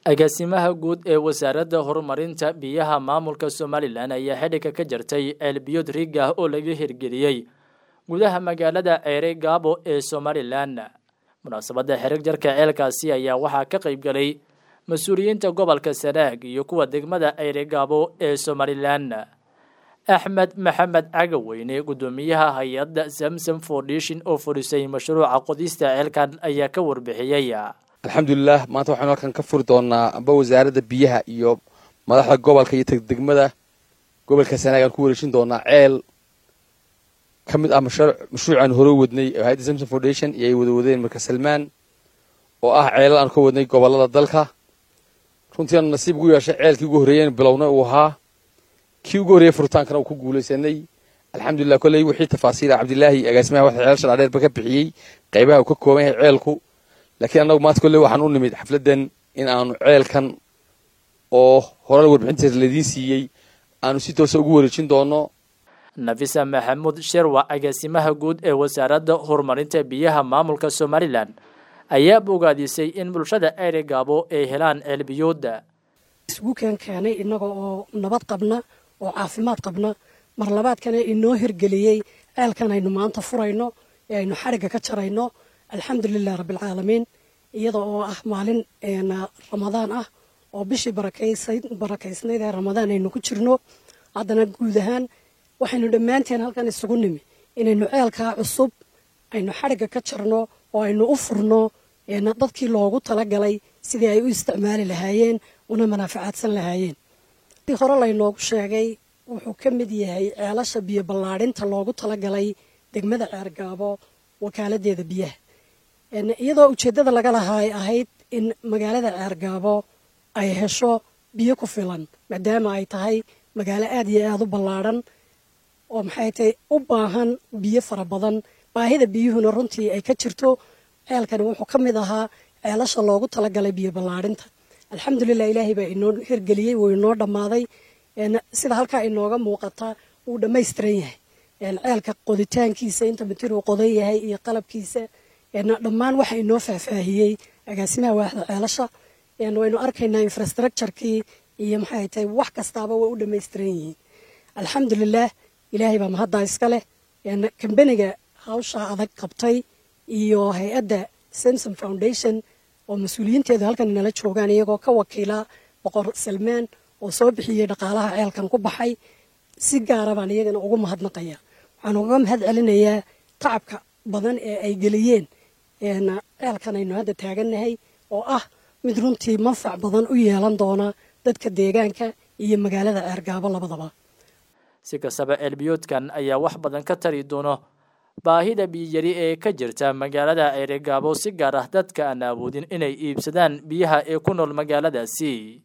agaasimaha guud ee wasaaradda horumarinta biyaha maamulka somalilan ayaa xidhigga ka jartay ceelbiyood riig ah oo laga hirgeliyey gudaha magaalada ceere gaabo ee somalilan munaasabadda xerig jarka ceelkaasi ayaa waxaa ka qayb galay mas-uuliyiinta gobolka sanaag iyo kuwa degmada ceere gaabo ee somalilan axmed maxamed cagaweyne guddoomiyaha hay-adda samsom foundation oo fudhisay mashruuca qodista ceelkan ayaa ka warbixiyey alxamdulilah maanta waxaynu halkan ka furi doonaa amba wasaaradda biyaha iyo madaxda gobolka iyo degmada gobolka sanaag aan ku wareejin doonaa ceel ka mid ah mashruuc aan hore wadnay hay-adda samsom foundation iyo ay wada wadeen marka salmaan oo ah ceelal aan ka wadnay gobolada dalka runtii aanu nasiib ugu yeeshay ceelkii ugu horreeyeen bilowna uu ahaa kii ugu horreeyey furitaankana uu ku guulaysanay alxamdulilah kolley wixii tafaasiila cabdilaahi agaasimaha waxa ceelasha dhaadheerba ka bixiyey qaybaha uu ka kooban yahay ceelku laakiin annagu maanta kolley waxaan u nimid xafladdan in aanu ceelkan oo horena warbixintiisa laidiin siiyey aanu si toosa ugu wareejin doono nafisa maxamuud sherwa agaasimaha guud ee wasaaradda horumarinta biyaha maamulka somalilan ayaa bogaadisay in bulshada ceere gaabo ay helaan ceelbiyooda isugu keen keenay innaga oo nabad qabna oo caafimaad qabna mar labaadkana inoo hirgeliyey ceelkan aynu maanta furayno ee aynu xarigga ka jarayno alxamdulilah rabbialcaalamiin iyada oo ah maalin ramadaan ah oo bishii barakaysnayd ee ramadaan aynu ku jirno haddana guud ahaan waxaynu dhammaanteen halkan isugu nimi inaynu ceelkaa cusub aynu xarigga ka jarno oo aynu u furno dadkii loogu talagalay sidii ay u isticmaali lahaayeen una manaafacaadsan lahaayeen si hore laynoogu sheegay wuxuu ka mid yahay ceelasha biyo ballaadhinta loogu talagalay degmada ceergaabo wakaaladdeeda biyaha iyadoo ujeeddada laga lahaa ay ahayd in magaalada ceergaabo ay hesho biyo ku filan maadaama ay tahay magaalo aad iyo aada u ballaadhan oo maxay tahay u baahan biyo fara badan baahida biyuhuna runtii ay ka jirto ceelkani wuxuu ka mid ahaa ceelasha loogu talagalay biyo ballaadhinta alxamdulilah ilaahay baa inoo hirgeliyey wuu inoo dhammaaday sida halkaa inooga muuqata wuu dhammaystiran yahay ceelka qoditaankiisa inta mitir uu qodan yahay iyo qalabkiisa dhammaan waxa inoo faahfaahiyey agaasimaha waaxda ceelasha waynu arkaynaa infrastructurekii iyo maxay tahay wax kastaaba way u dhammaystiran yihiin alxamdulilah ilaahay baa mahaddaa iska leh kambeniga hawshaa adag qabtay iyo hay-adda samsom foundation oo mas-uuliyiinteedu halkan inala joogaan iyagoo ka wakiila boqor salmaan oo soo bixiyey dhaqaalaha ceelkan ku baxay si gaara baan iyagana ugu mahadnaqaya waxaan uga mahad celinayaa tacabka badan ee ay geliyeen ceelkan aynu hadda taagannahay oo ah mid runtii manfac badan u yeelan doona dadka deegaanka iyo magaalada ceergaabo labadaba si kastaba ceelbiyoodkan ayaa wax badan ka tari doono baahida biyiyari ee ka jirta magaalada ceeregaabo si gaar ah dadka aan awoodin inay iibsadaan biyaha ee ku nool magaaladaasi